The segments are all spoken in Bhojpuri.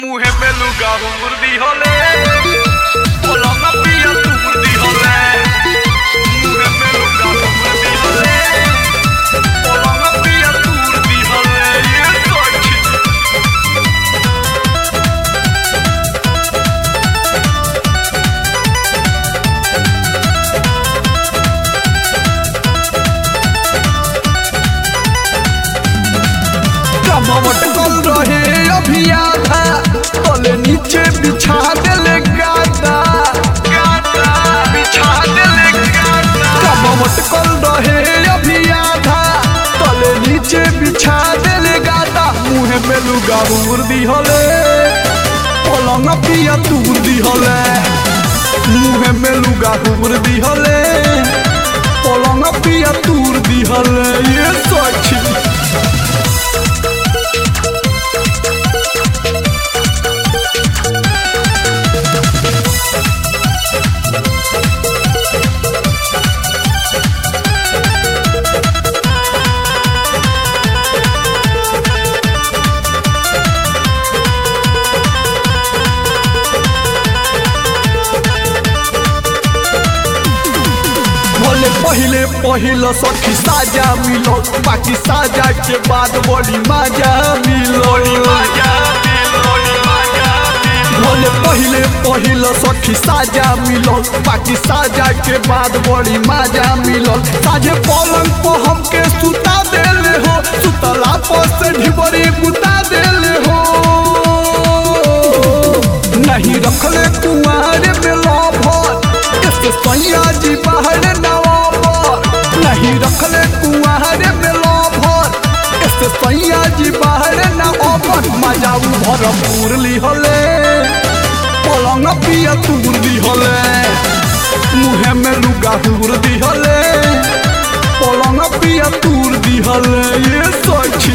Mujer beluga, murdíjole. Polonga pilla tu murdíjole. Mujer beluga, murdíjole. Polonga pilla tu murdíjole. Y eso chico. कमवट कल रहे अभी आधा तले नीचे बिछा देले गादा Gata, bicha dele gata. कमवट कल रहे अभी आधा तले नीचे बिछा देले गादा मुहे में लुगा मुर्दी हले पलंग पिया तुर्दी हले मुहे में लुगा मुर्दी हले पलंग पिया तुर्दी हले ये सच्ची भले पहिले पहिलो सखी साजा मिलो बाकी साजा के बाद बड़ी मजा मिलो Maya, Loli Maya, भले पहिले पहिलो सखी साजा मिलो बाकी साजा के बाद बड़ी मजा मिलो साझे पलंग पर हमके सुता देले हो सुतला पर से ढिबरी बुता देले हो नहीं रखले कुआर में लभर इसके सैया जी बाहर नवाबर नहीं रखले कुआर में लभर इसके सैया जी बाहर नवाबर मजा भरपूर ली हले पलंग पिया तूर दी हले मुहे में लुगा हुर दी हले पलंग पिया तूर दी हले ये सची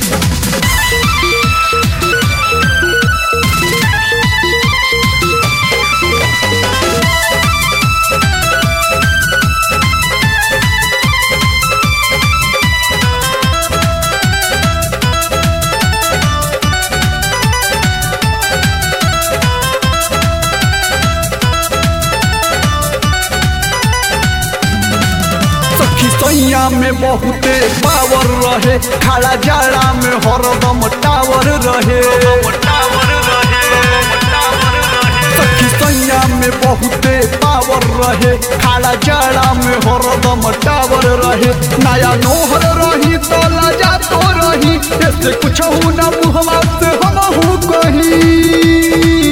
सखी सैया में बहुते पावर रहे खाला जाड़ा में हरदम टावर रहे Tower rahe, tower rahe. सखी सैया में बहुते पावर रहे खाला जाड़ा में हरदम टावर रहे नया नोहर रही तो लाजा तो रही ऐसे कुछ हूँ ना मुहवा से हम हूँ कहीं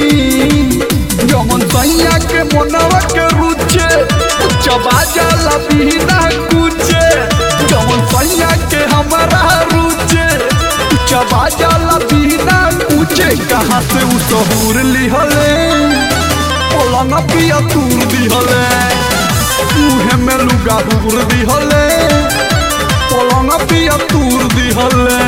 जमन सैया के मनवा के रुचे चबा जाला बिना कुचे जमन सैया के हमारा रुचे चबा जाला बिना कुचे कहाँ से उ सहूर लिहले पलंग पिया तूर दिहले मुहे में लुगा हुर दिहले पलंग पिया तूर दिहले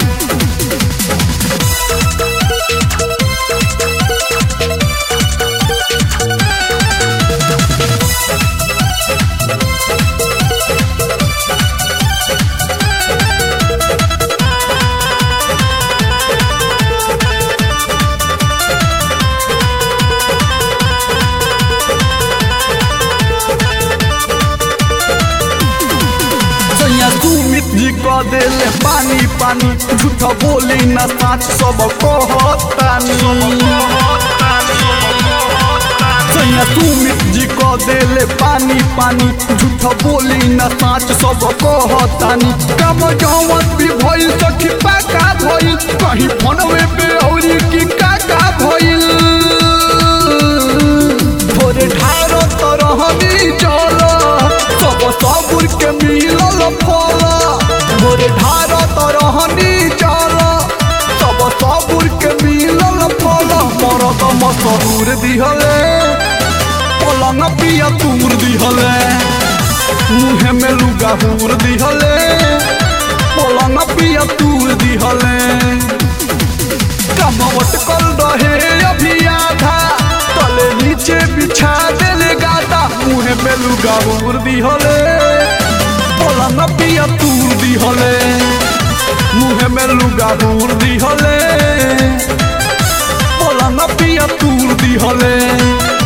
सैया सुमित जी कह देले पानी पानी झूठ बोली न साच सब कहतानी सैया सुमित जी कह देले पानी पानी झूठ बोली न साच सब कहतानी कम जौवत भी भइल सखी पाका भइल कहीं फोनवे पे औरी की काका भइल थोड़े ढारो तरहनी चल सब सबुर के मिलल फल थोड़े ढारो तरहनी चल सब सबुर के मिलल फल मरद मसरूर दिहले पलंग पिया तूर दिहले मुहे में लुगा हुर दिहले पलंग पिया तूर दिहले कमवट कल रहे अभी आधा तले नीचे बिछा देले गादा मुहे में लुगा हुर दिहले पलंग पिया तूर दिहले मुहे में लुगा हुर दिहले पलंग पिया तूर दिहले